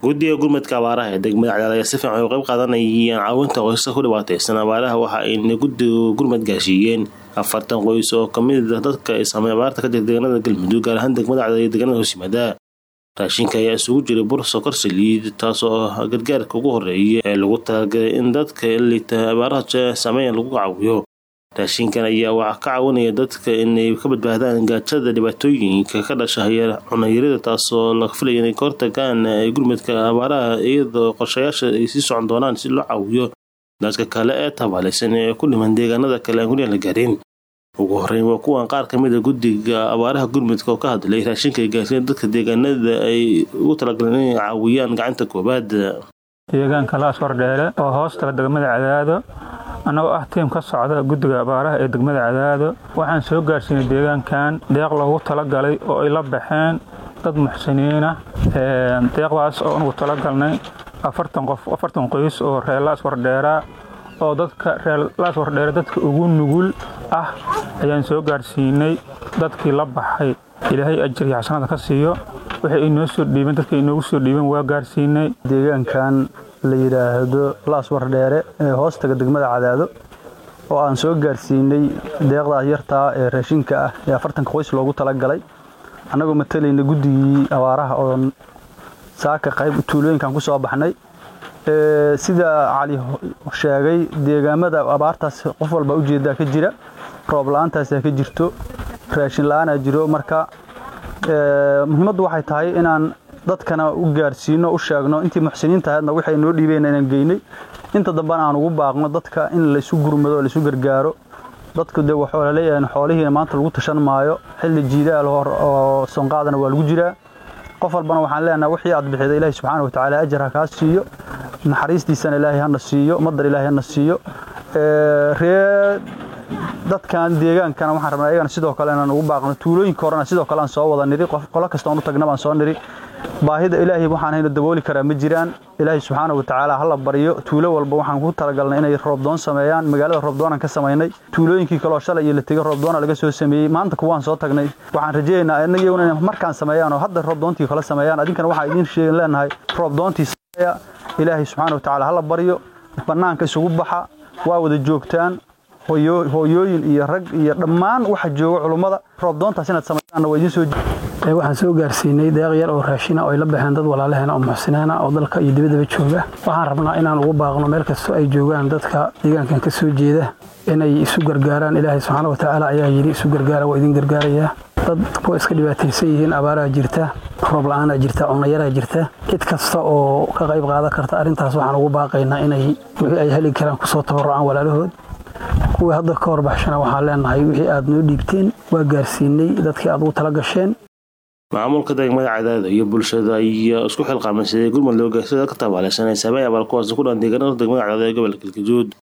guddiga gurmadka abaaraha ee degmada cadaad ayaa si fiican uga qayb qaadanayaan caawinta qoysaska ku dhibaataysan abaaraha waxa ayna guddigu gurmad gaashiiyeen afartan qoys oo kamid ah dadka ay saamay abaarta ka jira deegaanada galmudug gaar ahaan degmada cadaad iyo deegaanada hoos yimaada raashinka ayaa isugu jiray bur sokor saliid taas oo gargaarka ugu horeeya ee lagu talagalay in dadka liita abaaraha saameeya lagu caawiyo raashinkan ayaa waxaa ka caawinaya dadka inay ka badbaadaan gaajada dhibaatooyinka ka dhasha cunayarida taasoo la filaya inay ka hortagaan gurmadka abaaraha iyadoo qorshayaasha ay sii socon doonaan si loo caawiyo dadka kale ee tabaalaysan ee ku dhiman deegaanada kale aan guryahan la gaarin ugu horeyn waa kuwan qaar kamid a guddiga abaaraha gurmudka oo ka hadlay raashinka ay gaarsiin dadka deegaanada ay ugu talagaleen inay caawiyaan gacanta koobaad deegaanka laas wardheere oo hoostala degmada cadaado annagoo ah tiim ka socda guddiga abaaraha ee degmada cadaado waxaan soo gaarsiinay deegaankan deeq loogu talagalay oo ay la baxeen dad muxsiniinah deeqdaas oo anugu talagalnay afartan qof afartan qoys oo reer laas wardheera oo dadka reer laas wardheere dadka ugu nugul ah ayaan soo gaarsiinay dadkii la baxay ilaahay ajir iyo xasanada ka siiyo waxay inoo soo dhiibeen dadka inoogu soo dhiibeen waa gaarsiinay deegaankan la yidhaahdo laas wardheere ee hoostaga degmada cadaado oo aan soo gaarsiinay deeqdaas yartaa ee raashinka ah ee afartanka qoys loogu talagalay annagoo matalayna guddigii abaaraha oo saaka qayb tuulooyinkan ku soo baxnay sida cali sheegay deegaamada abaartaas qof walba ujeedaa ka jira roob la-aantaasa ka jirto raashin la-aanaa jiro marka muhiimaddu waxay tahay inaan dadkana u gaarsiino u sheegno intii muxsiniinta ahaydna waxay noo dhiibeen inaan geynay inta dambena aan ugu baaqno dadka in laysu gurmado laysu gargaaro dadku de waxuu laleeyahay xoolihiina maanta lagu tashan maayo xilli jiidaal hor oo sonqaadana waa lagu jiraa qof walbana waxaan leenahay wixii aad bixida ilaahi subxaana watacaala ajar ha kaa siiyo naxariistiisana ilaahay hana siiyo madar ilaahay hana siiyo ree dadkan deegaankana waxaan rabnaa iyagana sidoo kale inaan ugu baaqno tuulooyinka horena sidoo kale aan soo wada niri qolo kastoon u tagna baan soo niri baahida ilaahay waxaan hayno dabooli karaa ma jiraan ilaahay subxaana watacaala hala baryo tuulo walba waxaan ku talagalnay inay roobdoon sameeyaan magaalada roobdoonaan ka samaynay tuulooyinkii kaloo shalay iyo la tegay roobdoona laga soo sameeyey maanta kuwaan soo tagnay waxaan rajaynaynaa inag iyaguna inay markaan sameeyaan oo hadda roobdoontii kala sameeyaan adinkana waxaan idiin sheegan leenahay roobdoontii sameeya ilaahay subxaana watacaala hala baryo bannaanka isugu baxa waa wada joogtaan hooyooyin iyo rag iyo dhammaan waxa jooga culummada roobdoontaas inaad samaysaanna waa idiin soo waxaan soo gaarsiinay deeq yar oo raashina oo ay la baxeen dad walaalaheena oo muxsinaana oo dalka iyo dibadaba jooga waxaan rabnaa inaan ugu baaqno meel kastoo ay joogaan dadka deegaankan ka soo jeeda inay isu gargaaraan ilaahay subxaana watacaala ayaa yidhi isu gargaara waa idin gargaarayaa dad kuwa iska dhibaataysan yihiin abaaraa jirta roob la-aanaa jirta cunayaraa jirta cid kasta oo ka qayb qaadan karta arrintaas waxaan ugu baaqaynaa inay wixii ay heli karaan kusoo tabarucaan walaalahood kuwii hadda ka horbaxshana waxaan leenahay wixii aad noo dhiibteen waa gaarsiinay dadkii aad ugu tala gasheen maamulka degmada cadaada iyo bulshada ayaa isku xilqaamaysaday gurmad loo gaarsiya dadka tabaalaysan ee saameeya abaal kuwaas ku dhan deegaanada degmada cadaada ee gobolka galgaduud